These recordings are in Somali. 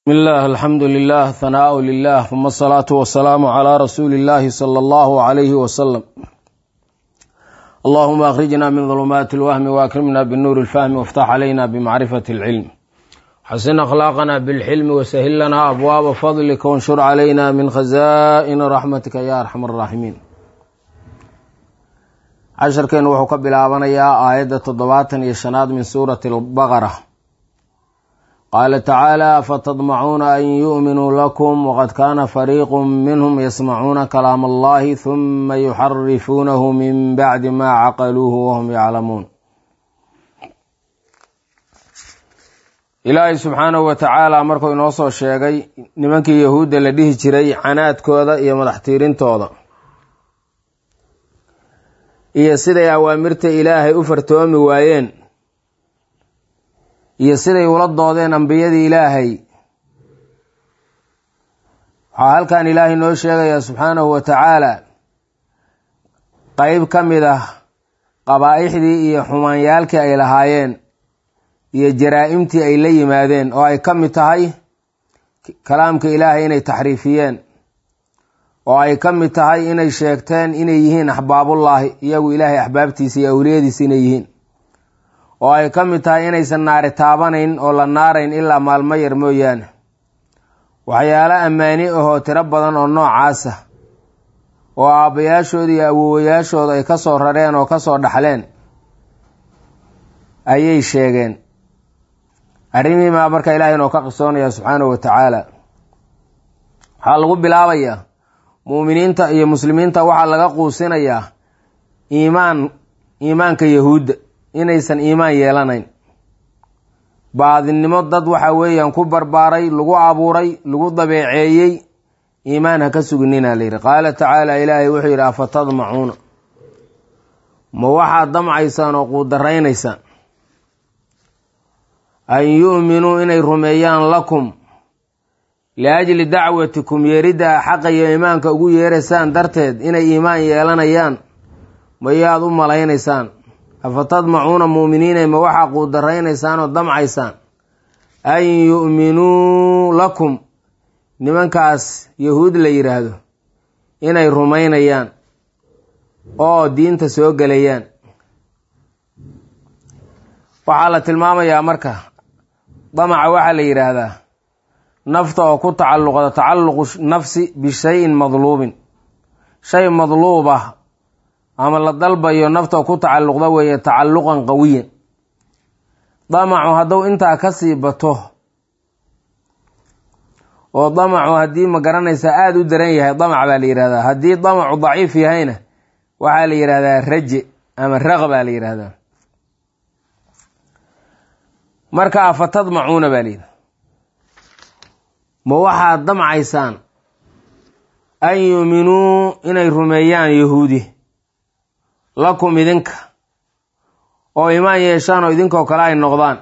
بسم الله الحمد لله ثناء لله ثم الصلاة والسلام على رسول الله صلى الله عليه وسلم اللهم أخرجنا من ظلمات الوهم وأكرمنا بالنور الفهم وافتح علينا بمعرفة العلم حسن أخلاقنا بالحلم وسهل لنا أبواب فضلك وانشر علينا من خزائن رحمتك يا أرحم الراحمين casharkeen wuxuu ka bilaabanayaa aayadda toddobaatan iyo shanaad min suurati albaqara qaala tacaala afatadmacuuna an yu'minuu lakum waqad kaana fariiqu minhum yasmacuuna kalaam allahi huma yuxarifuunahu min bacdi ma caqaluuhu wahum yaclamuun ilaahay subxaanahu wa tacaala markuu inoo soo sheegay nimankii yahuudda la dhihi jiray canaadkooda iyo madaxtiirintooda iyo siday awaamirta ilaahay u fartoomi waayeen iyo siday ula doodeen ambiyadii ilaahay waxaa halkan ilaahay noo sheegayaa subxaanahu wa tacaala qeyb ka mid ah qabaa'ixdii iyo xumaanyaalkii ay lahaayeen iyo jaraa-imtii ay la yimaadeen oo ay ka mid tahay kalaamka ilaahay inay taxriifiyeen oo ay ka mid tahay inay sheegteen inay yihiin axbaabullaahi iyagu ilaahay axbaabtiisa iyo awliyadiisa inay yihiin oo ay ka mid tahay inaysan naari taabanayn oo la naarayn ilaa maalmo yar mooyaane waxyaalo ammaani ahoo tiro badan oo noocaasa oo aabbayaashooda iyo awowayaashooda ay ka soo rareen oo ka soo dhaxleen ayay sheegeen arrimihiimaa marka ilaahay inoo ka qisoonaya subxaanahu wa tacaala waxaa lagu bilaabayaa muuminiinta iyo muslimiinta waxaa laga quusinayaa iimaan iimaanka yahuudda inaysan iimaan yeelanayn baadinimo dad waxa weeyaan ku barbaaray lagu abuuray lagu dabeeceeyey iimaan ha ka suginina la yidhi qaala tacaala ilaahay wuxuu yidhi afatadmacuuna ma waxaad damcaysaan oo quudaraynaysaan an yu'minuu inay rumeeyaan lakum liajli dacwatikum yeeridda xaqa iyo iimaanka ugu yeeraysaan darteed inay iimaan yeelanayaan mayaad u malaynaysaan afatadmacuuna muuminiinay ma waxaa quudaraynaysaan oo damcaysaan an yu'minuu lakum nimankaas yahuud la yidhaahdo inay rumaynayaan oo diinta soo gelayaan waxaa la tilmaamayaa marka damaca waxaa la yidhaahdaa nafta oo ku tacalluqda tacalluqu nafsi bishayin madluubin shay madluub ah ama la dalbayo nafta oo ku tacalluqda weeye tacalluqan qawiyan damacu hadduu intaa kasii bato oo damacu haddii ma garanaysaa aada u daran yahay damac baa la yidhahdaa haddii damacu daciif yahayna waxaa la yidhahdaa raje ama raq baa la yidhahdaa marka afatadmacuuna baa layidhi ma waxaad damcaysaan an yuuminuu inay rumeeyaan yahuudi lakum idinka oo imaan yeeshaan oo idinkoo kale ay noqdaan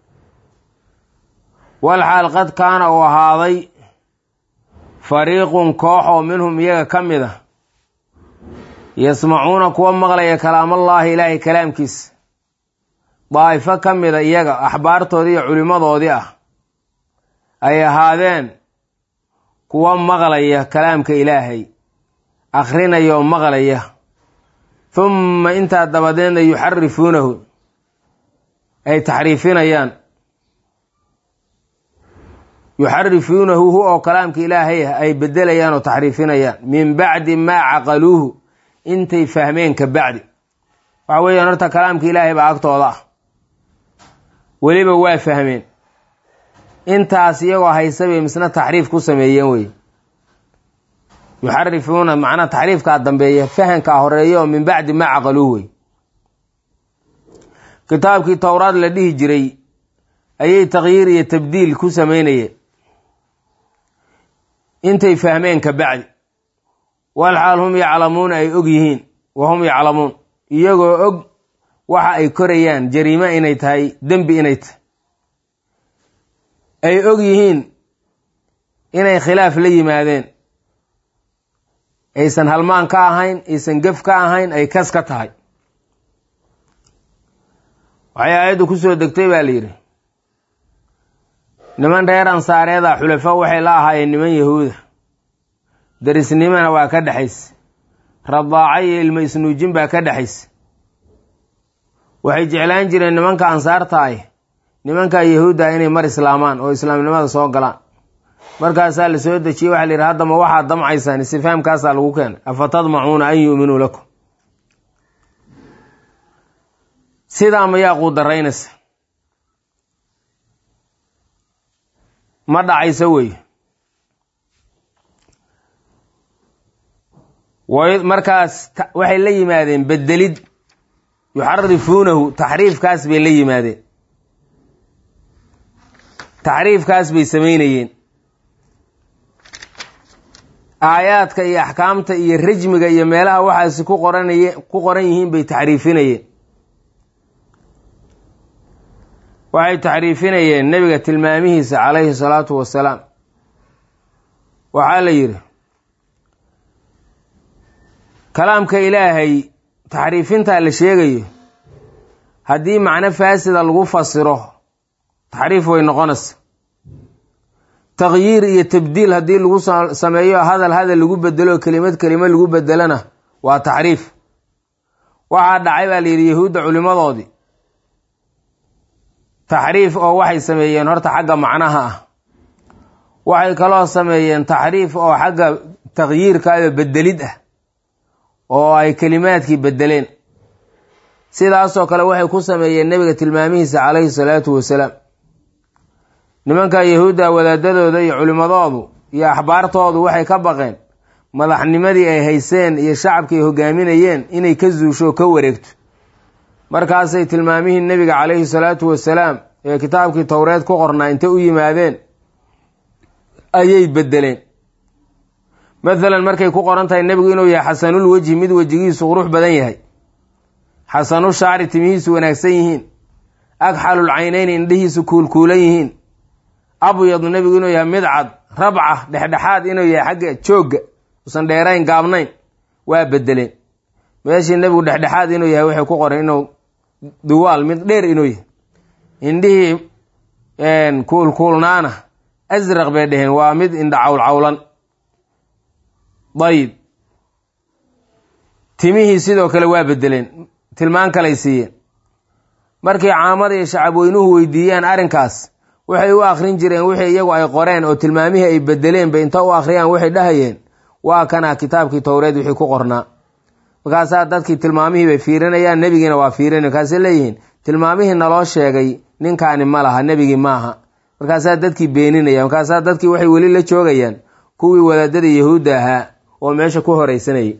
wal xaal qad kaana uu ahaaday fariiqun koox oo minhum iyaga ka mid a yasmacuuna kuwa maqlaya kalaamallaahi ilaahay kalaamkiisa daa'ifo ka mida iyaga axbaartoodii iyo culimmadoodii ah ay ahaadeen kuwa maqlaya kalaamka ilaahay akhrinaya oo maqlaya humma intaa dabadeedna yuxarifuunahu ay taxriifinayaan yuxarifuunahu hu oo kalaamka ilaahay ah ay bedelayaan oo taxriifinayaan min bacdi maa caqaluuhu intay fahmeen ka bacdi waxa weeyaan horta kalaamka ilaahay baa agtooda ah weliba waa fahmeen intaas iyagoo haysa bay misna taxriif ku sameeyeen wey yuxarifuuna macnaa taxriifkaa dambeeya fahankaa horeeya oo min bacdi maa caqaluuh wey kitaabkii towraad la dhihi jiray ayay takyiir iyo tabdiil ku sameynayeen intay fahmeen ka bacdi wal xaal hum yaclamuuna ay og yihiin wa hum yaclamuun iyagoo og waxa ay korayaan jariimo inay tahay dembi inay tahay ay og yihiin inay khilaaf la yimaadeen aysan halmaan ka ahayn aysan gef ka ahayn ay kas ka tahay waxay aayaddu ku soo degtay baa la yidhi niman reer ansaareeda xulafo waxay la ahaayeen niman yahuuda darisnimana waa ka dhexaysa radaaca iyo ilmo isnuujin baa ka dhexaysa waxay jeclaan jireen nimanka ansaarta ah nimanka yahuudda inay mar islaamaan oo islaamnimada soo galaan markaasaa la soo dejiyey waxa la yidhi haddama waxaad damcaysaan istifaamkaasaa lagu keenay afa tadmacuuna an yu'minuu lakum sidaa mayaa quudaraynaysa ma dhacayso wey markaas waxay la yimaadeen bedelid yuxarifuunahu taxriifkaas bay la yimaadeen taxriifkaas bay samaynayeen aayaadka iyo axkaamta iyo rajmiga iyo meelaha waxaasi ku qoranaye ku qoran yihiin bay taxriifinayeen waxay taxriifinayeen nebiga tilmaamihiisa calayhi salaatu wasalaam waxaa la yidhi kalaamka ilaahay taxriifintaa la sheegayo haddii macno faasida lagu fasiro taxriif way noqonaysa taqyiir iyo tabdiil haddii lagu sameeyo hadal hadal lagu bedelo kelimad kelima lagu bedelona waa taxriif waxaa dhacay baa la yidhi yahuudda culimadoodii taxriif oo waxay sameeyeen horta xagga macnaha ah waxay kaloo sameeyeen taxriif oo xagga taqyiirka iyo bedelid ah oo ay kelimaadkii bedeleen sidaasoo kale waxay ku sameeyeen nebiga tilmaamihiisa calayhi salaatu wasalaam nimanka yahuudda wadaadadooda iyo culimmadoodu iyo axbaartoodu waxay ka baqeen madaxnimadii ay hayseen iyo shacabkii ay hogaaminayeen inay ka zuusho ka wareegto markaasay tilmaamihii nebiga calayhi salaatu wasalaam ee kitaabkii towreed ku qornaa intay u yimaadeen ayay bedeleen mathalan markay ku qoran tahay nebigu inuu yahay xasanul wejhi mid wejigiisu qurux badan yahay xasanu shacri timihiisu wanaagsan yihiin agxalul caynayni indhihiisu kuulkuulan yihiin abyadu nebigu inuu yahay mid cad rabca dhexdhexaad inuu yahay xagga joogga usan dheerayn gaabnayn waa bedeleen meeshii nebigu dhexdhexaad inuu yahay waxay ku qoran inuu duwaal mid dheer inuu yahay indhihii kuulkuulnaana asraq bay dheheen waa mid indha cawlcawlan dayib timihii sidoo kale waa bedeleen tilmaan kalay siiyeen markii caamada iyo shacabweynuhu weydiiyaan arrinkaas waxay u akrin jireen wixii iyagu ay qoreen oo tilmaamihii ay bedeleen bay inta u akhriyaan waxay dhahayeen waa kana kitaabkii towreed wixii ku qornaa markaasaa dadkii tilmaamihii bay fiirinayaan nebigiina waa fiirin markaasay leeyihiin tilmaamihii naloo sheegay ninkaani ma laha nebigii maaha markaasaa dadkii beeninaya markaasaa dadkii waxay weli la joogayaan kuwii wadaadada yahuudda ahaa oo meesha ku horeysanayay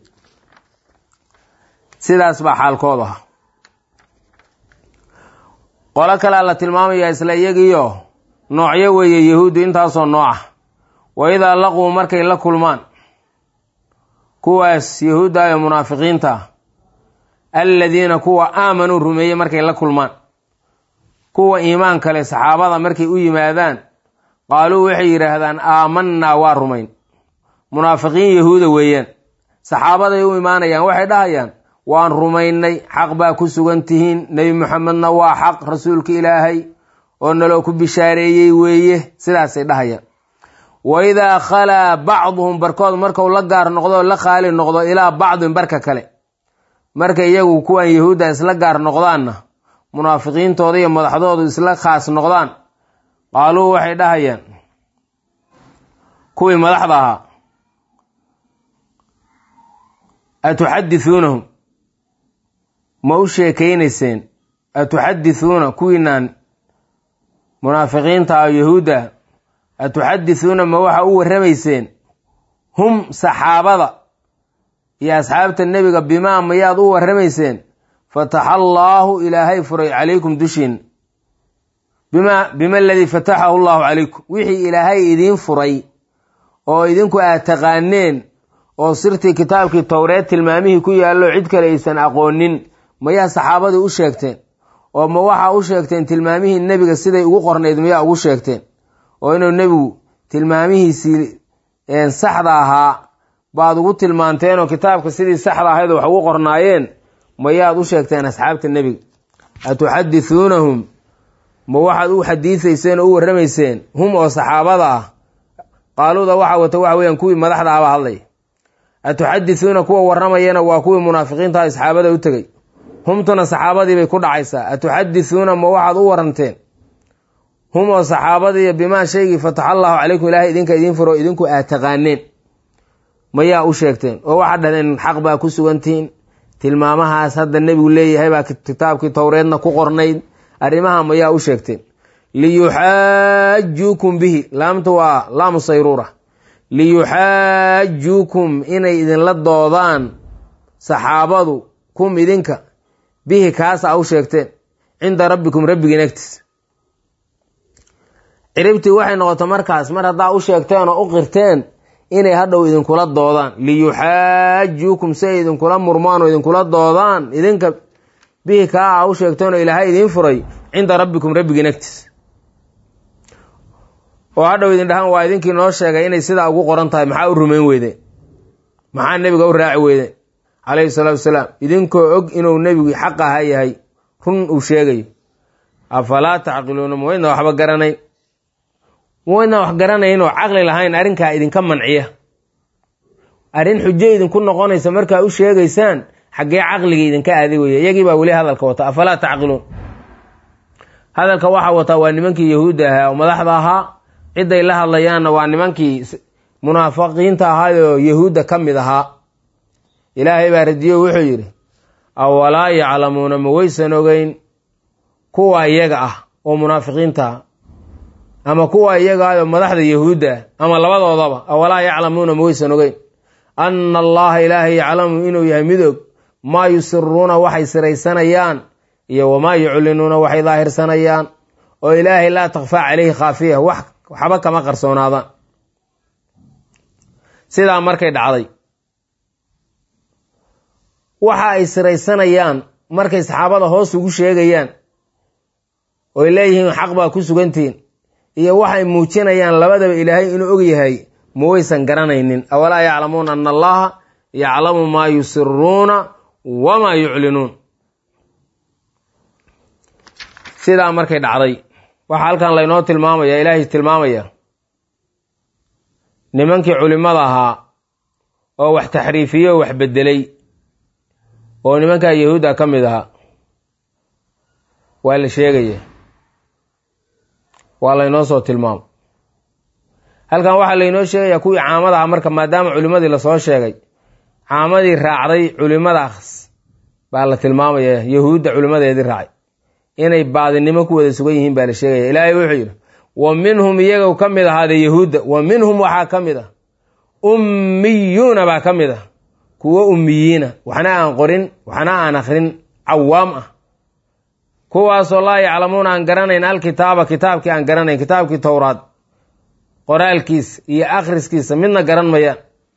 sidaas baa xaalkoodu aha qolo kalea la tilmaamayaa isla iyagiio noocyo weeye yahuuddu intaasoo nooca wa idaa laquu markay la kulmaan kuwaas yahuudda ee munaafiqiinta ah alladiina kuwa aamanuu rumeeyey markay la kulmaan kuwa iimaan kale saxaabada markay u yimaadaan qaaluu waxay yidhaahdaan aamanaa waa rumayn munaafiqiin yahuuda weeyaan saxaabaday u imaanayaan waxay dhahayaan waan rumaynay xaq baa ku sugan tihiin nebi muxamedna waa xaq rasuulka ilaahay oo naloo ku bishaareeyey weeye sidaasay dhahayaan wa idaa khalaa bacduhum barkood markau la gaar noqdo o la khaali noqdo ilaa bacdin barka kale marka iyagu kuwan yahuudda isla gaar noqdaanna munaafiqiintooda iyo madaxdoodu isla khaas noqdaan qaaluu waxay dhahayaan kuwii madaxda ahaa atuxadithuunahum ma u sheekaynayseen atuxadithuuna kuwiinaan munaafiqiinta oo yahuudda atuxadithuuna ma waxa u warramayseen hum saxaabada iyo asxaabta nebiga bimaa mayaad u warramayseen fataxa allaahu ilaahay furay calaykum dushiin bima bima aladii fataxahu allahu calaykum wixii ilaahay idiin furay oo idinku aad taqaaneen oo sirtii kitaabkii towreed tilmaamihii ku yaallo cid kale aysan aqoonin mayaa saxaabadii u sheegteen oo ma waxaa u sheegteen tilmaamihii nebiga siday ugu qornayd mayaa ugu sheegteen oo inuu nebigu tilmaamihiisii saxda ahaa baad ugu tilmaanteen oo kitaabka sidii saxda ahayd wax ugu qornaayeen mayaad u sheegteen asxaabta nebiga atuxadithuunahum ma waxaad u xadiisayseen oo u warramayseen hum oo saxaabada ah qaaluuda waxaa wata waxa weeyaan kuwii madaxda ahbaa hadlay atuxadisuuna kuwa warramayana waa kuwii munaafiqiinta asxaabada u tegey humtuna saxaabadii bay ku dhacaysaa atuxadisuuna ma waxaad u waranteen hum oo saxaabadiiyo bimaa shaygii fataxa allahu calaykum ilaahay idinka idiin furo idinku aad taqaaneen mayaa u sheegteen oo waxaad dhahdeen xaq baa ku sugantihiin tilmaamahaas hadda nebigu leeyahay baa kitaabkii towreedna ku qornayd arrimaha mayaa u sheegteen liyuxaajuukum bihi laamtu waa laamu sayruura liyuxaajuukum inay idinla doodaan saxaabadu kum idinka bihi kaasa u sheegteen cinda rabbikum rabbigiin agtiis ciribtii waxay noqotay markaas mar haddaa u sheegteen oo u qirteen inay hadhow idinkula doodaan liyuxaajuukum si ay idinkula murmaan oo idinkula doodaan idinka bihi kaa a u sheegteen oo ilaahay idiin furay cinda rabbikum rabbigiin agtiis oo hadhow idin dhahaan waa idinkii noo sheegay inay sidaa ugu qoran tahay maxaa u rumayn weydeen maxaa nebiga u raaci weydeen calayhi salaatu wasalaam idinkoo og inuu nebigii xaq aha yahay run uu sheegayo afalaa tacqiluuna ma waydna waxba garanayn ma waydna wax garanayn oo caqli lahayn arrinkaa idinka manciya arrin xujo idinku noqonaysa markaa u sheegaysaan xaggee caqligii idinka aaday weeye iyagii baa weli hadalka wata afalaa tacqiluun hadalka waxaa wataa waa nimankii yahuudda ahaa oo madaxda ahaa cidday la hadlayaanna waa nimankii munaafiqiinta ahaayoo yahuudda ka mid ahaa ilaahay baa radiyo wuxuu yidhi awalaa yaclamuuna ma waysan ogeyn kuwa iyaga ah oo munaafiqiinta ah ama kuwa iyaga ah oo madaxda yahuudda ah ama labadoodaba awalaa yaclamuuna ma waysan ogeyn anna allaha ilaahay yaclamu inuu yahay mid og maa yusiruuna waxay siraysanayaan iyo wamaa yuclinuuna waxay daahirsanayaan oo ilaahay laa takfaa caleyhi khaafiya wax waxba kama qarsoonaadaan sidaa markay dhacday waxa ay siraysanayaan markay saxaabada hoos ugu sheegayaan oy leeyihiin xaq baa ku sugantihiin iyo waxay muujinayaan labadaba ilaahay inuu og yahay ma waysan garanaynin awalaa yaclamuuna ana allaha yaclamu maa yusiruuna wamaa yuclinuun sidaa markay dhacday waxaa halkan laynoo tilmaamaya ilaahay tilmaamaya nimankii culimmada ahaa oo wax taxriifiye oo wax beddelay oo nimankaa yahuudda ka mid ahaa waa la sheegaya waa laynoo soo tilmaamo halkan waxaa laynoo sheegayaa kuwii caamada ah marka maadaama culimmadii lasoo sheegay caamadii raacday culimmadaas baa la tilmaamaya yahuudda culimmadeedii raacay inay baadinimo ku wada sugan yihiin baa la sheegaya ilaahay wuxuu yidhi wa minhum iyaga ka mid ahaade yahuudda wa minhum waxaa ka mid ah ummiyuuna baa ka mid ah kuwo ummiyiina waxna aan qorin waxna aan akrin cawaam ah kuwaasoo laa yaclamuuna aan garanayn alkitaaba kitaabkii aan garanayn kitaabkii towraad qoraalkiis iyo akhriskiisa midna garan mayaan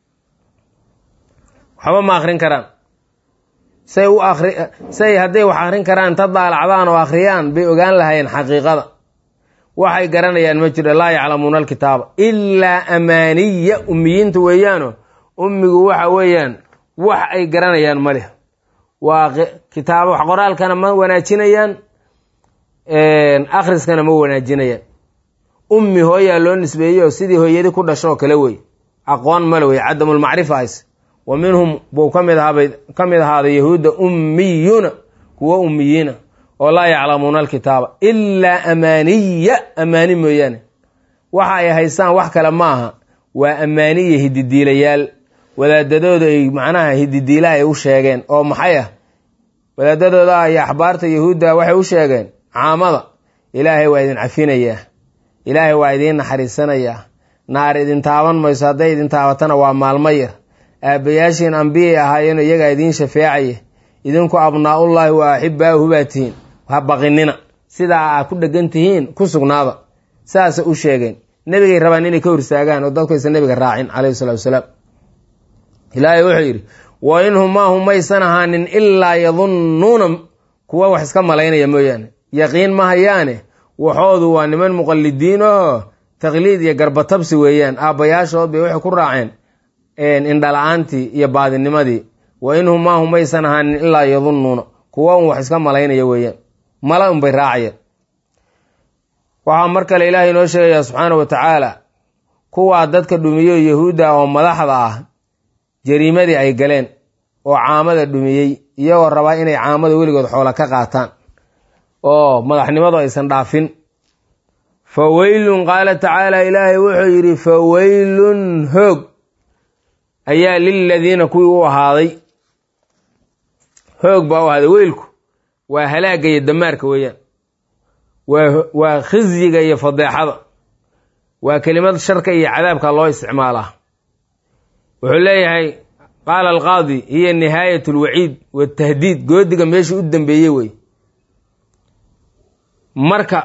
waxba ma akrin karaan say u akri say hadday wax akrin karaan inta daalacdaan oo akhriyaan bay ogaan lahayeen xaqiiqada waxay garanayaan ma jiro laa yaclamuuna alkitaaba ilaa amaaniya ummiyiinta weeyaano ummigu waxa weeyaan wax ay garanayaan ma leh waa kitaaba wax qoraalkana ma wanaajinayaan akhriskana ma wanaajinayaan ummi hooyaa loo nisbeeyo sidii hooyadi ku dhashoo kale wey aqoon male wey cadamulmacrifa hays wa minhum buu kamid ahaabay ka mid ahaaday yahuudda ummiyuuna kuwo ummiyiina oo laa yaclamuuna alkitaaba ilaa amaaniya amaani mooyaane waxa ay haystaan wax kale ma aha waa ammaaniya hididiilayaal wadaadadooda ay macnaha hididiila ay u sheegeen oo maxay ah wadaadadooda iyo axbaarta yahuudda waxay u sheegeen caamada ilaahay waa idin cafinayaa ilaahay waa idiin naxariisanayaa naar idin taaban mayso hadday idin taabatana waa maalmo yar aabbayaashiin ambiyay ahaayeen iyagaa idiin shafeecaya idinku abnaa'ullaahi wa axibaahu baa tihiin ha baqinina sidaa aa ku dhegan tihiin ku sugnaada saasa u sheegeen nebigay rabaan inay ka horsaagaan oo dadkaysa nebiga raacin calayhi salatu wasalaam ilaahay wuxuu yidhi wa inhum maahum maysan ahaanin ilaa yadunnuuna kuwa wax iska malaynaya mooyaane yaqiin ma hayaane waxoodu waa niman muqallidiin oo taqliid iyo garbatabsi weeyaan aabbayaashood bay waxay ku raaceen indhala-aantii iyo baadinimadii wa inhum maahum maysan ahaanin ilaa yadunnuuna kuwa un wax iska malaynaya weeyaan mala unbay raacayeen waxaa mar kale ilaahay inoo sheegayaa subxaana wa tacaala kuwaa dadka dhumiyo yahuudda oo madaxda ah jariimadii ay galeen oo caamada dhumiyey iyagoo rabaa inay caamada weligood xoola ka qaataan oo madaxnimadu aysan dhaafin fa weylun qaala tacaala ilaahay wuxuu yidhi fa weylun hoog ayaa liladiina kuwii u ahaaday hoog baa u ahaaday weylku waa halaagga iyo damaarka weeyaan waa waa khizyiga iyo fadeexada waa kelimad sharka iyo cadaabka loo isticmaalaa wuxuu leeyahay qaala alqaadi hiya nihaayat alwaciid watahdiid goodiga meeshii u dambeeyey wey marka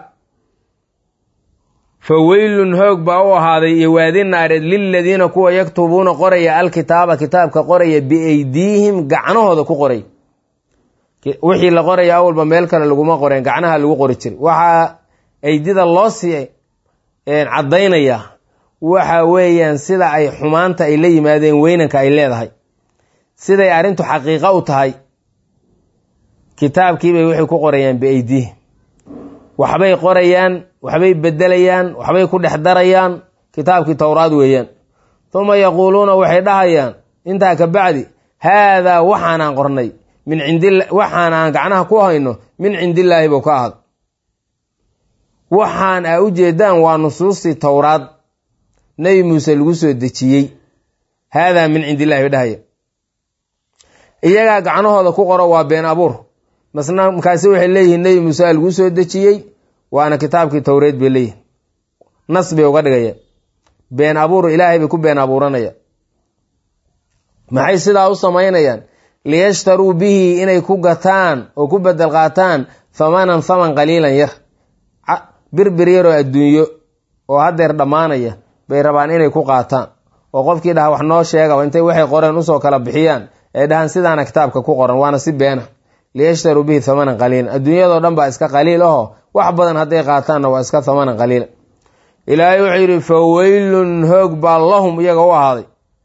fa weylun hoog baa u ahaaday iyo waadi naareed liladiina kuwa yaktubuuna qoraya alkitaaba kitaabka qoraya biaydiihim gacnahooda ku qoray wixii la qoraya awalba meel kale laguma qoreen gacnaha lagu qori jiray waxaa aydida loo sii caddaynaya waxa weeyaan sida ay xumaanta ay la yimaadeen weynanka ay leedahay siday arrintu xaqiiqo u tahay kitaabkiibay waxay ku qorayaan biaydiihim waxbay qorayaan waxbay bedelayaan waxbay ku dhex darayaan kitaabkii towraad weeyaan uma yaquuluuna waxay dhahayaan intaa ka bacdi haadaa waxaanaan qornay min cindila waxaan aan gacnaha ku hayno min cindillaahi buu ka ahad waxaan aa u jeedaan waa nusuustii towraad nebi muuse lagu soo dejiyey haadaa min cindillahi bay dhahaya iyagaa gacnahooda ku qoro waa been abuur masna markaasi waxay leeyihiin nebi muuse a lagu soo dejiyey waana kitaabkii towreed bay leeyihin nas bay uga dhigaya been abuur ilaahay bay ku been abuuranaya maxay sidaa u samaynayaan liyashtaruu bihi inay ku gataan oo ku bedel qaataan thamanan thaman qaliilan yar birbir yaroo adduunyo oo haddeer dhammaanaya bay rabaan inay ku qaataan oo qofkii dhaha wax noo sheegaba intay waxay qoreen usoo kala bixiyaan ay dhahaan sidaana kitaabka ku qoran waana si beena liyashtaruu bihi thamanan qaliilan adduunyadoo dhan baa iska qaliil aho wax badan hadday qaataanna waa iska thamanan qaliila ilaahay wuxuu yidhi fa weylun hoog baa lahum iyaga u ahaaday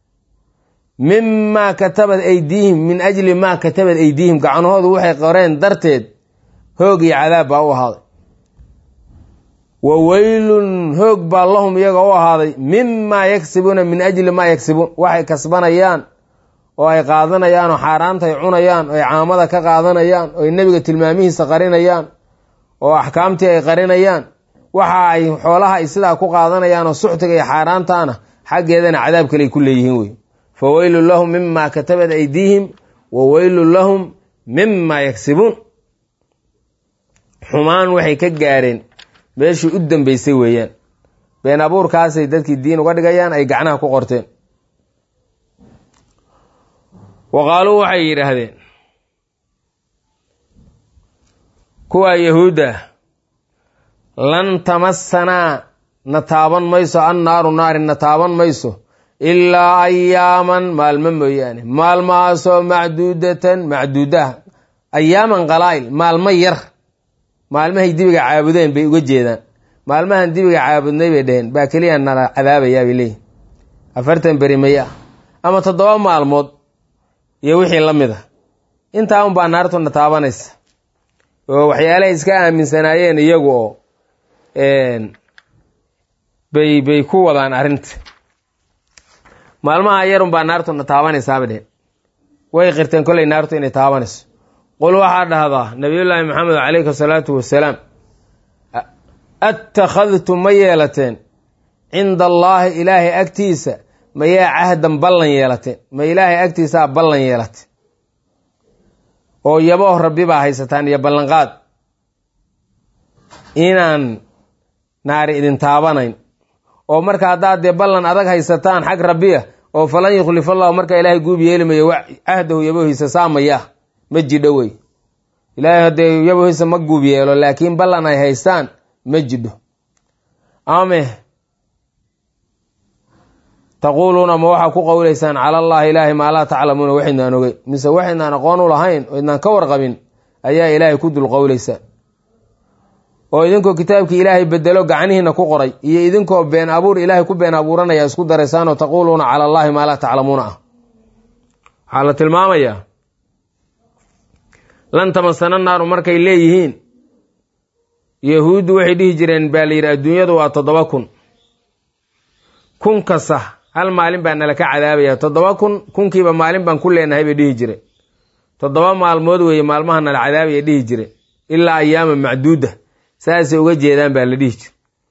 mimaa katabad aydiihim min ajli maa katabad aydiihim gacnahoodu waxay qoreen darteed hoog iyo cadaab baa u ahaaday wa weylun hoog baa lahum iyaga u ahaaday mimaa yagsibuuna min ajli maa yagsibuun waxay kasbanayaan oo ay qaadanayaan oo xaaraanta ay cunayaan oo ay caamada ka qaadanayaan oo ay nebiga tilmaamihiisa qarinayaan oo axkaamtii ay qarinayaan waxa ay xoolaha ay sidaa ku qaadanayaan oo suxtiga iyo xaaraantaana xaggeedana cadaab kale ay ku leeyihiin wey fa weylun lahum mima katabat aydiihim wa weylun lahum mima yagsibuun xumaan waxay ka gaareen meeshii u dambeysay weeyaan been abuurkaasay dadkii diin uga dhigayaan ay gacnaha ku qorteen wa qaaluu waxay yidhaahdeen kuwaa yahuudda lan tamassanaa na taaban mayso annaaru naari na taaban mayso ilaa ayaaman maalmo mooyaane maalmahaasoo macduudatan macduudaha ayaaman qalaa'il maalmo yar maalmahay dibiga caabudeen bay uga jeedaan maalmahan dibiga caabudnay bay dheheen baa keliya nala cadaabayaa bay leeyihin afartan beri may ah ama toddoba maalmood iyo wixii la mid a intaa unbaa naartuna taabanaysa oo waxyaalahay iska aaminsanaayeen iyagu oo bay bay ku wadaan arrinta maalmaha yarunbaa naartuna taabanaysaaba dheheen way qirteen kolley naartu inay taabanayso qul waxaa dhahdaa nabiyullaahi maxamed calayhi asalaatu wasalaam attakhadtum ma yeelateen cinda allaahi ilaahay agtiisa mayaa cahdan ballan yeelateen ma ilaahay agtiisaa ballan yeelateen oo yabooh rabbi baa haysataan iyo ballanqaad inaan naari idin taabanayn oo marka haddaad dee ballan adag haysataan xag rabbiya oo falan yukhlifa allahu marka ilaahay guub yeelimayo cahdahu yaboohiisa saamaya ma jidho wey ilaahay haddee yaboohiisa ma guub yeelo laakiin ballan ay haystaan ma jidho ame taquuluuna ma waxaa ku qowlaysaan cala allahi ilaahay maa laa taclamuuna waxaydnaan ogey mise waxaydnaan aqoon u lahayn oo idnaan ka warqabin ayaa ilaahay ku dul qowlaysaan oo idinkoo kitaabkii ilaahay bedelo gacnihiina ku qoray iyo idinkoo been abuur ilaahay ku been abuuranaya isku daraysaan oo taquuluuna cala allahi maa laa taclamuuna ah waxaa la tilmaamayaa lan tamasana naaru markay leeyihiin yahuuddu waxay dhihi jireen baa la yidhi adduunyadu waa toddoba kun kun kasta hal maalin baa nala ka cadaabaya toddoba kun kunkiiba maalin baan ku leenahay bay dhihi jireen toddoba maalmood weeye maalmaha nala cadaabaya dhihi jireen ilaa ayaama macduuda saasay uga jeedaan baa la dhihi jire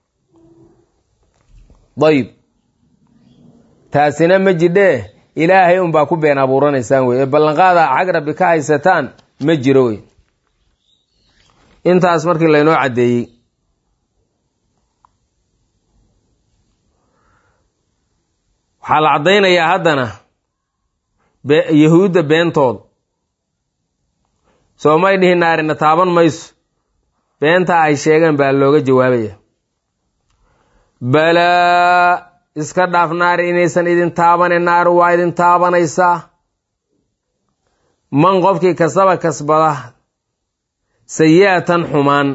dayib taasina ma jidhee ilaahay unbaa ku been abuuranaysaan wey ee ballanqaada xag rabbi ka haysataan ma jiro wey intaas markii laynoo caddeeyey waxaa la caddaynayaa haddana yahuudda beentooda soo may dhihi naarina taaban mayso beentaa ay sheegeen baa looga jawaabaya balaa iska dhaaf naari inaysan idin taabanin naari waa idin taabanaysaa man qofkii kasaba kasbada sayi'atan xumaan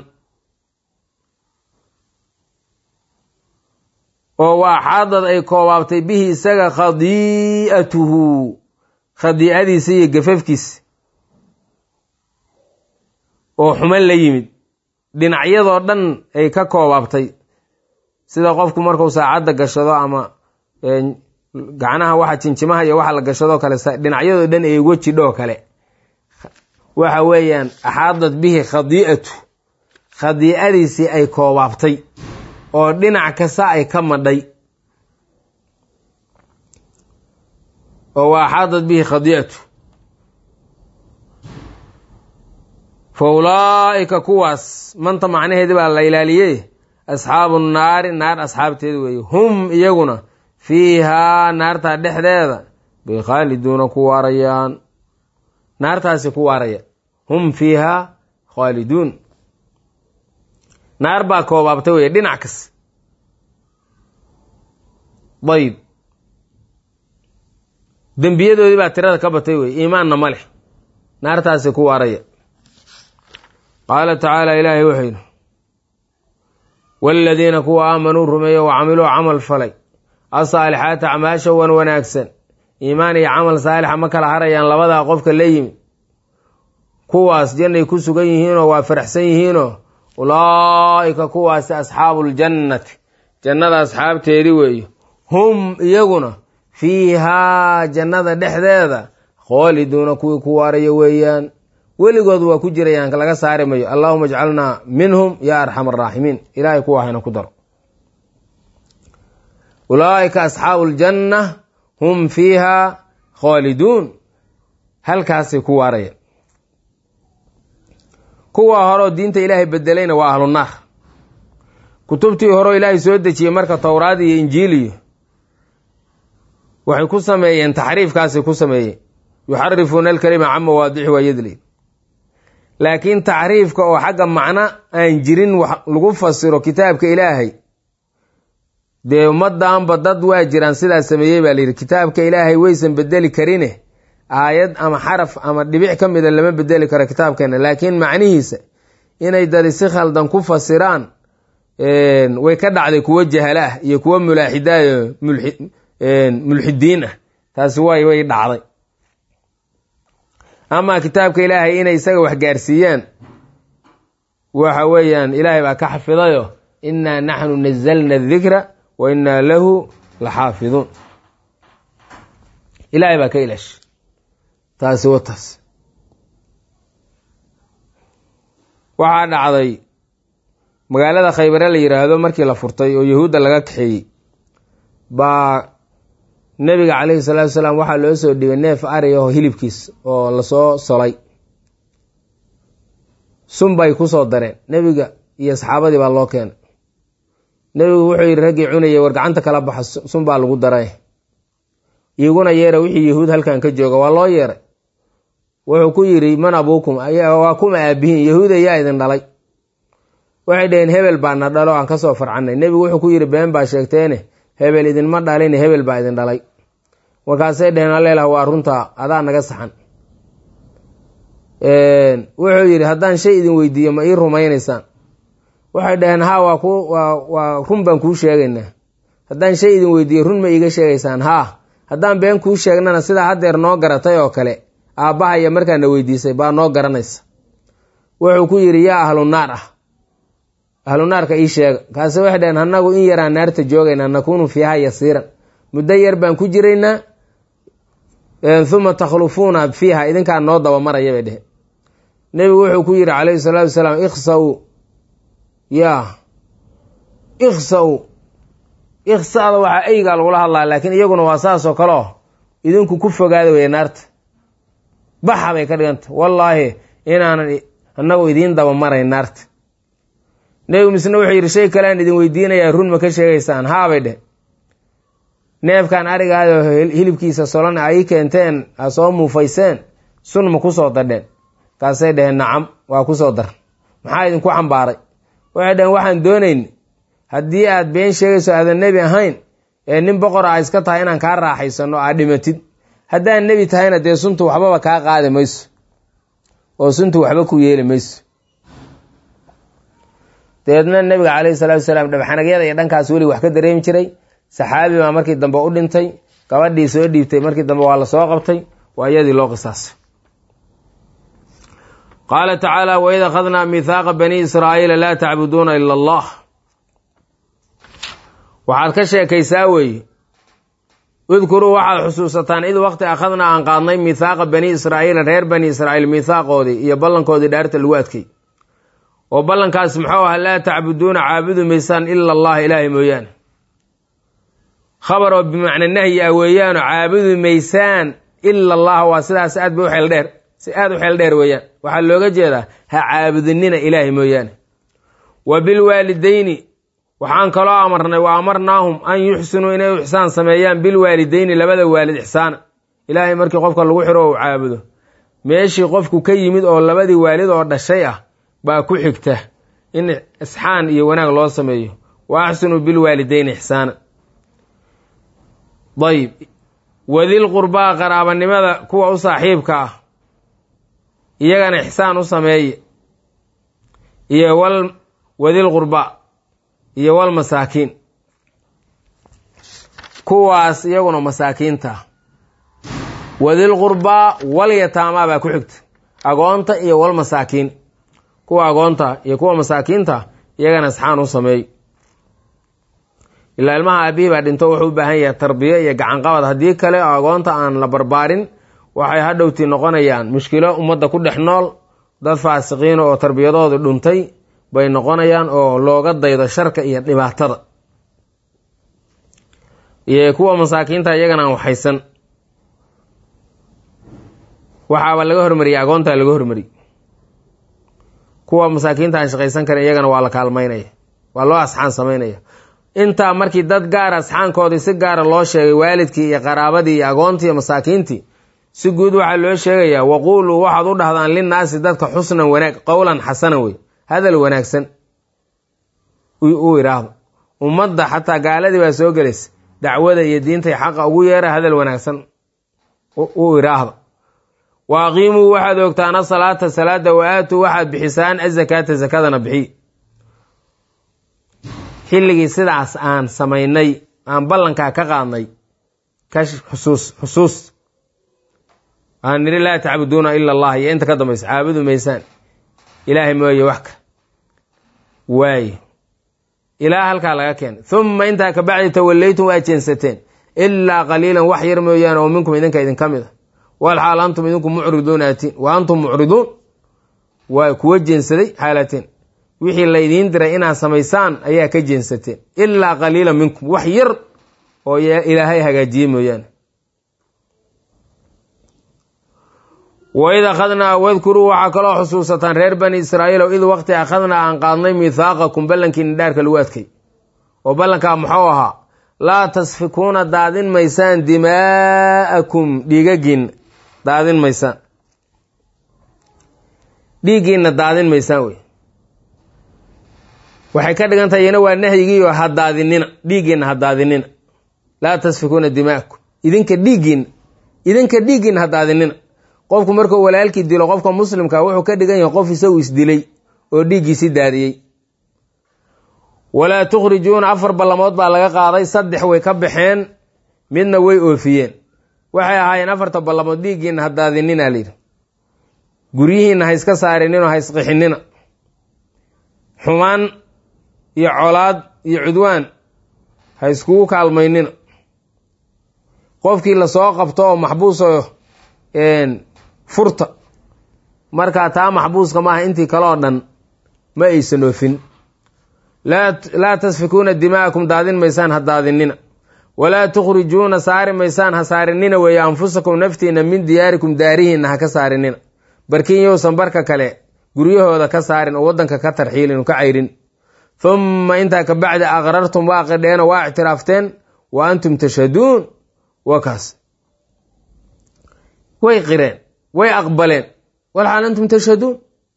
oo waa xaadad ay koobaabtay bihi isaga khadii'atuhu khadiicadiisa iyo gafafkiisa oo xuman la yimid dhinacyadoo dhan ay ka koobaabtay sida qofku markuu saacadda gashado ama gacnaha waxa jinjimaha iyo waxa la gashadoo kale dhinacyadoo dhan ay wejidhoo kale waxa weeyaan axaadad bihi khadii'atu khadiicadiisii ay koobaabtay oo dhinac kasta ay ka madhay oo waa axaadad bihi khadii'atu fa ulaa'ika kuwaas manta macnaheedi baa la ilaaliyey asxaabu naari naar asxaabteeda weeye hum iyaguna fiihaa naartaa dhexdeeda bay khaaliduuna ku waarayaan naartaasi ku waaraya hum fiihaa khaaliduun naar baa koobaabtay weye dhinac kas dayib dembiyadoodii baa tirada ka batay weye iimaanna ma leh naartaasi ku waaraya qaala tacaala ilaahay wuxuu yidhi waaladiina kuwa aamanuu rumeeyo wa camiluu camal falay asaalixaata acmaasha wan wanaagsan iimaan iyo camal saalixa ma kala harayaan labadaa qofka la yimi kuwaas jannay ku sugan yihiinoo waa faraxsan yihiinoo ulaa'ika kuwaasi asxaabuuljannati jannada asxaabteedii weeye hum iyaguna fiihaa jannada dhexdeeda khooliduuna kuwii ku waaraya weeyaan weligood waa ku jirayaan laga saari mayo allahuma ajcalnaa minhum ya arxam araaximiin ilahay kuwa hayna ku daro ulaa'ika asxaabu ljanna hum fiihaa khaaliduun halkaasay ku waaraya kuwa horeo diinta ilaahay bedelayna waa ahlu naar kutubtii horeo ilaahay soo dejiyey marka towraad iyo injiiliyo waxay ku sameeyeen taxriifkaasay ku sameeyeen yuxarifuuna alkalima can mawaadixi waa yadli laakiin taxriifka oo xagga macno aan jirin wax lagu fasiro kitaabka ilaahay dee ummaddaanba dad waa jiraan sidaas sameeyey baa layidhi kitaabka ilaahay waysan bedeli karine aayad ama xaraf ama dhibic ka mida lama bedeli karo kitaabkeena laakiin macnihiisa inay dadi si khaldan ku fasiraan way ka dhacday kuwo jahala ah iyo kuwo mulaaxidayo mulxidiin ah taasi way way dhacday ama kitaabka ilaahay inay isaga wax gaarsiiyaan waxa weeyaan ilaahay baa ka xafidayo innaa naxnu nazalna adikra wa innaa lahu la xaafiduun ilaahay baa ka ilaashay taasi wataas waxaa dhacday magaalada khaybare la yidhaahdo markii la furtay oo yahuudda laga kaxeeyey baa nebiga calayhi salaatu salaam waxaa loo soo dhibay neef ari aho hilibkiis oo lasoo solay sun bay ku soo dareen nebiga iyo saxaabadii baa loo keenay nebigu wuxuu yidhi raggii cunayay war gacanta kala baxa sun baa lagu daray iguna yeera wixii yahuud halkan ka jooga waa loo yeeray wuxuu ku yidhi man abuukum waa kuma aabihiin yahuud ayaa idin dhalay waxay dhaheen hebel baa na dhalo aan kasoo farcanay nebigu wuxuu ku yidhi been baa sheegteene hebel idinma dhalin hebel baa idin dhalay markaasay dhaheen aleelah waa runtaa adaa naga saxan wuxuu yidhi haddaan shay idin weydiiyo ma ii rumaynaysaan waxay dhaheen ha waa ku waa run baan kuu sheegaynaa haddaan shay idin weydiiyo run ma iiga sheegaysaan haa haddaan been kuu sheegnana sidaa haddeer noo garatay oo kale aabbahaya markaana weydiisay baa noo garanaysa wuxuu ku yidhi yaa ahlu naar ah ahlu naarka ii sheega kaase waxay dhaheen annagu in yaraan naarta joogaynaa nakuunu fiiha yasiiran muddo yar baan ku jiraynaa uma takhlufuuna fiiha idinkaa noo dabamaraya bay dheheen nebigu wuxuu ku yidhi calayhi salaatu wasalaam ikhsaw yaa ikhsaw ikhsada waxaa eygaa lagula hadlaa laakiin iyaguna waa saasoo kale oo idinku ku fogaada weeye naarta baxa bay ka dhiganta wallaahi inaanan annagu idiin dabamarayn naarta nebigu misne wuxuu yidhi shay kale aan idin weydiinayaa run ma ka sheegaysaan haabay dheh neefkan arigaado hilibkiisa solan ay keenteen a soo muufayseen sun ma kusoo dadheen kaasay dhaheen nacam waa kusoo dar maxaa idinku xambaaray waxay dhaheen waxaan doonayn haddii aad been sheegayso aadan nebi ahayn ee nin boqor a iska tahay inaan kaa raaxaysano aad dhimatid haddaan nebi tahayna dee suntu waxbaba kaa qaadi mayso oo suntu waxba ku yeeli mayso dabeedna nebiga calayhi salaatu wasalaam dhabxanagyada iyo dhankaas weli wax ka dareemi jiray saxaabi baa markii dambe u dhintay gabadhii soo dhiibtay markii dambe waa la soo qabtay waa iyadii loo qisaasay qaala tacaala waid akhadnaa mihaaqa bani israa'iila laa tacbuduuna ila allah waxaad ka sheekaysaa weeye udkuruu waxaad xusuusataan id waqti akhadnaa aan qaadnay mihaaqa bani israa'iila reer bani israa'iil mihaaqoodii iyo ballankoodii dhaarta lagu adkay oo ballankaas muxuu aha laa tacbuduuna caabudi maysaan ila allaha ilaahay mooyaane khabar oo bimacna nahyi ah weeyaano caabudi maysaan ila allaha waa sidaas aad ba u xeel dheer si aad u xeel dheer weeyaan waxaa looga jeedaa ha caabudinina ilaahay mooyaane wa bilwaalidayni waxaan kaloo amarnay wa amarnaahum an yuxsinuu inay u ixsaan sameeyaan bilwaalidayni labada waalid ixsaana ilaahay markii qofka lagu xiro ou caabudo meeshii qofku ka yimid oo labadii waalid oo dhashay ah baa ku xigta in isxaan iyo wanaag loo sameeyo wa axsinuu bilwaalidayni ixsaana dayib wadil qurbaa qaraabanimada kuwa u saaxiibka ah iyagana ixsaan u sameeye iyo wal wadil qurbaa iyo wal masaakiin kuwaas iyaguna masaakiinta wadil qurbaa wal yataamaa baa ku xigta agoonta iyo wal masaakiin kuwa agoonta iyo kuwa masaakiinta iyagana isxaan u sameey ilaa ilmaha aabihii baa dhinto wuxuu u baahan yahay tarbiyo iyo gacanqabad haddii kale oo agoonta aan la barbaarin waxay hadhowtii noqonayaan mushkilo ummadda ku dhex nool dad faasiqiina oo tarbiyadoodu dhuntay bay noqonayaan oo looga daydo sharka iyo dhibaatada iyo kuwa masaakiinta iyagana aan waxaysan waxaaba laga hormariyay agoontaa laga hormariyey kuwa masaakiinta aan shaqaysan karin iyagana waa la kaalmaynaya waa loo asxaan samaynaya intaa markii dad gaara asxaankoodii si gaara loo sheegay waalidkii iyo qaraabadii iyo agoontii iyo masaakiintii si guud waxaa loo sheegayaa waquuluu waxaad u dhahdaan linnaasi dadka xusnan wanaag qowlan xasanan wey hadal wanaagsan u idhaahdo ummadda xataa gaaladii baa soo gelaysa dacwada iyo diintay xaqa ugu yeera hadal wanaagsan u idhaahda wa aqiimuu waxaad ogtaan asalaata salaada wa aatuu waxaad bixisaan azakaata zakadana bixiy xilligii sidaas aan samaynay aan ballankaa ka qaadnay ka xusuus xusuus aan nidhi laa tacbuduuna ila allah iyo inta ka dambaysa caabudu maysaan ilaahay mooye wax ka waaye ilaa halkaa laga keenay uma intaa kabacdi tawallaytum waa jeensateen ilaa qaliilan wax yar mooyaane oo minkum idinka idinka mid a walxaal antum idinku mucriduun aatiin wa antum mucriduun waa kuwa jeensaday xaalateen wixii laydiin diray inaad samaysaan ayaa ka jeensateen ilaa qaliilan minkum wax yar oo ilaahay hagaajiyey mooyaane waid akhadnaa wadkuruu waxaa kaloo xusuusataan reer bani israa'iilow id waqti akhadnaa aan qaadnay mihaaqakum ballankiina dhaarka lagu adkay oo ballankaa muxuu ahaa laa tasfikuuna daadin maysaan dimaa'akum dhiigagiinna daadin maysaan dhiiggiinna daadin maysaan wey waxay ka dhigan tahay iyana waa nahyigiioo ha daadinina dhiiggiinna ha daadinina laa tasfikuuna dimaa'akum idinka dhiiggiinna idinka dhiiggiinna ha daadinina qofku markuu walaalkii dilo qofka muslimka wuxuu ka dhigan yahay qof isagu isdilay oo dhiiggiisi daadiyey walaa tukhrijuuna afar ballamood baa laga qaaday saddex way ka baxeen midna way oofiyeen waxay ahaayeen afarta ballamood dhiiggiinna ha daadinina layidhi guryihiinna ha iska saarinino ha isqixinina xumaan iyo colaad iyo cudwaan ha iskugu kaalmaynina qofkii lasoo qabto oo maxbuuso furta markaa taa maxbuuska maaha intii kale oo dhan ma aysan oofin laa tasfikuuna dima'akum daadin maysaan ha daadinina walaa tukhrijuuna saari maysaan ha saarinina weeye anfusakum naftiina min diyaarikum daarihiinna ha ka saarinina barkin yowsan barka kale guryahooda ka saarin oo waddanka ka tarxiilin oo ka cayrin humma intaa ka bacdi aqrartum waa qidheeno waa ictiraafteen wa antum tashhaduun waa kaas way qireen way aqbaleen walxaal antum tashhaduun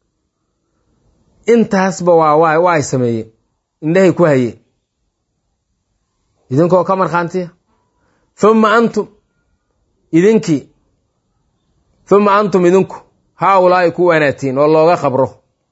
intaasba waa waa waa ay sameeyeen indhahay ku hayeen idinkoo ka markhaantiya humma antum idinkii humma antum idinku haa ulaa'i ku wanaatiin oo looga qabro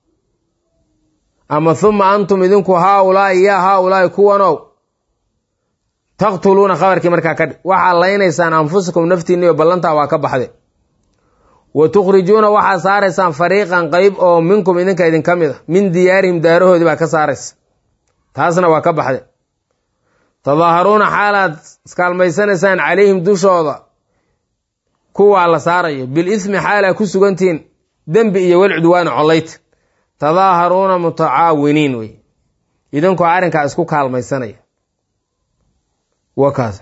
ama humma antum idinku haa ulaa'i yaa haa ulaa'i kuwanow taqtuluuna khabarkii markaa ka dhig waxaa laynaysaan anfusakum naftiinniyo ballantaa waa ka baxde wa tukhrijuuna waxaa saaraysaan fariiqan qeyb oo minkum idinka idinka mid a min diyaarihim daarahoodii baa ka saaraysa taasna waa ka baxde tadaaharuuna xaalaad iskaalmaysanaysaan calayhim dushooda kuwaa la saarayo bil ismi xaalaa ku sugantihiin dembi iyo wal cudwaana collayta tadaaharuuna mutacaawiniin wey idinkoo arrinkaa isku kaalmaysanaya wa kaas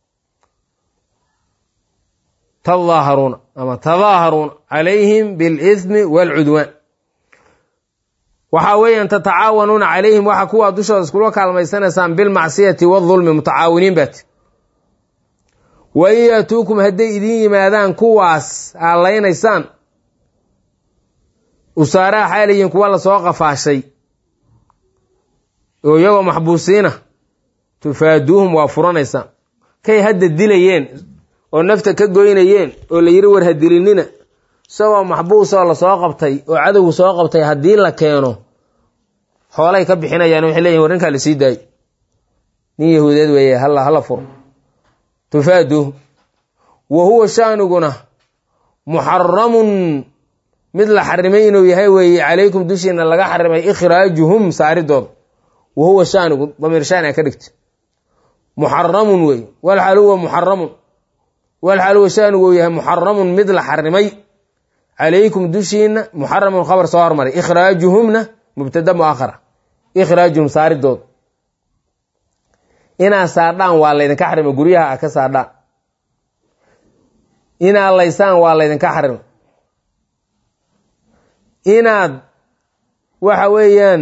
tadaaharuuna ama tadaaharuuna calayhim bilismi waalcudwaan waxaa weeyaan tatacaawanuuna calayhim waxa kuwaa dushooda iskula kaalmaysanaysaan bilmacsiyati waadulmi mutacaawiniin baati wa in yaatuukum hadday idiin yimaadaan kuwaas aad laynaysaan usaaraha xaaliyiin kuwa lasoo qafaashay oo iyagoo maxbuusiina tufaaduuhum waa furanaysaan kay hadda dilayeen oo nafta ka goynayeen oo la yidhi war ha dilinina isagoo maxbuusoo lasoo qabtay oo cadowgu soo qabtay haddii la keeno xoolay ka bixinayaan waxay leeyihin war ninkaa la sii daayo nin yahuudeed weeye halla hala furo tufaaduuhum wa huwa shaaniguna muxaramun mid la xarimay inuu yahay weeye calaykum dushiina laga xarimay ikhraajuhum saaridooda wa huwa shaanigu damiir shaani a ka dhigta muxaramun wey walxaal huwa muxaramun walxaal huwa shaanigu uu yahay muxaramun mid la xarimay calaykum dushiina muxaramun khabar soo hormaray ikhraajuhumna mubtada muakhara ikhraajuhum saaridooda inaad saadhaan waa laydinka xarimay guryaha a ka saadhaan inaad laysaan waa laydinka xarimay inaad waxa weeyaan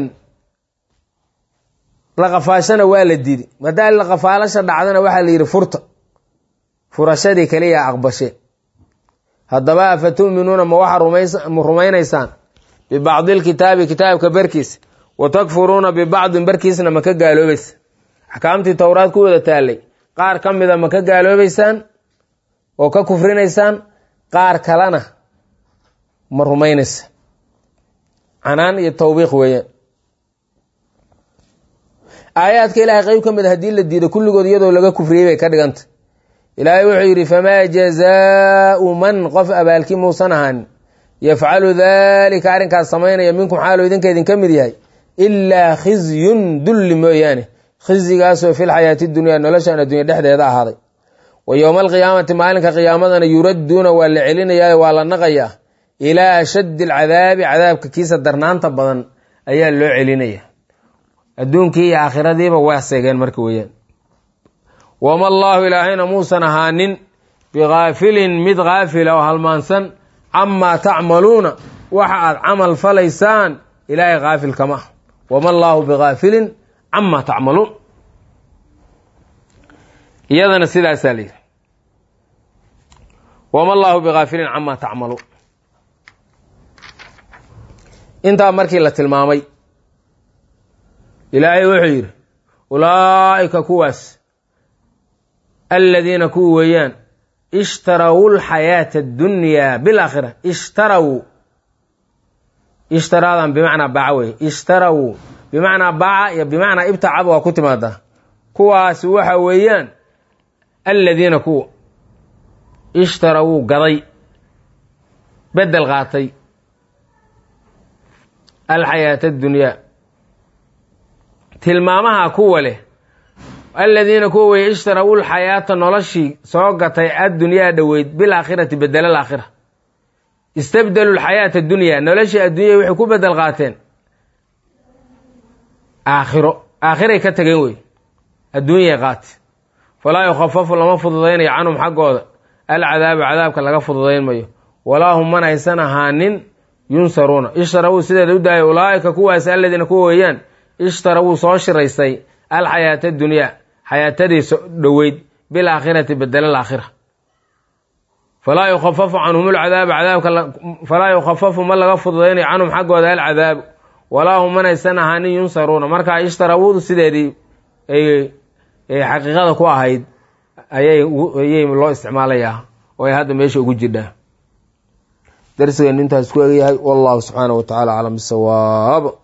laqafaashana waa la didi haddaa laqafaalasha dhacdana waxaa la yidhi furta furashadii kaliya aqbashe haddaba afa tu'minuuna ma waxaa rumaynaysaan bibacdi lkitaabi kitaabka barkiisa wa takfuruuna bibacdin barkiisna ma ka gaaloobaysa axkaamtii towraad ku wada taallay qaar ka mida ma ka gaaloobaysaan oo ka kufrinaysaan qaar kalena ma rumaynaysa canaan iyo tawbiiq weeyaan aayaadka ilaahay qeyb ka mid a haddii la diido kulligood iyadoo laga kufriyey bay ka dhiganta ilaahay wuxuu yidhi famaa jazaau man qof abaalkii muusan ahaanin yafcalu dalika arrinkaas samaynaya minkum xaalu idinka idinka mid yahay ilaa khizyun dulli mooyaane khizyigaasoo fil xayaati dunyaa noloshan addunya dhexdeeda ahaaday wa yowma alqiyaamati maalinka qiyaamadana yuradduuna waa la celinayaayo waa la naqayaa ilaa ashaddi alcadaabi cadaabka kiisa darnaanta badan ayaa loo celinaya adduunkii iyo aakhiradiiba waa seegeen marka weeyaan wama allaahu ilaahayna muusan ahaanin bikaafilin mid kaafila oo halmaansan camaa tacmaluuna waxa aad camal falaysaan ilaahay kaafil kama ah wama allaahu bikaafilin camaa tacmaluun iyadana sidaasaa la yidhi wama allaahu bikaafilin camaa tacmaluun intaa markii la tilmaamay ilaahay wuxuu yidhi ulaa'ika kuwaas aladiina kuwa weeyaan ishtaraw lxayaata addunyaa bilaakhira ishtaraw ishtaraadan bimacnaa baaca weye ishtaraw bimacnaa baaca iyo bimacnaa ibtacaba waa ku timaadaa kuwaasi waxa weeyaan aladiina kuwa ishtarawuu gaday bedel qaatay alxayaata addunyaa tilmaamaha kuwa leh aladiina kuwa weye ishtarawu lxayaata noloshii soo gatay addunyaa dhoweyd bilaakhirati bedela alaakhira istabdelu lxayaata adunyaa noloshii adduunya waxay ku bedel qaateen aakhiro aakhiray ka tageen wey adduunyay qaate falaa yukhafafu lama fududaynayo canhum xaggooda alcadaabu cadaabka laga fududayn mayo walaa hum man aysan ahaanin yunsaruuna ishtarawuu sideeda u daaya ulaa'ika kuwaas aladiina kuwa weeyaan ishtarawuu soo shiraystay alxayaata adunyaa xayaatadii dhoweyd bilaakhirati bedela alaakhira falaa yukhafafu canhum lcadaabu cadaabka falaa yukhafafu ma laga fududaynayo canhum xaggooda alcadaabu walaa hum man aysan ahaanin yunsaruuna markaa ishtarawudu sideedii ay xaqiiqada ku ahayd ayayayay loo isticmaalayaa oo ay hadda meesha ugu jirdhaa darsigeenu intaas ku egyahay wallahu subxaana wa tacala aclam bisawaab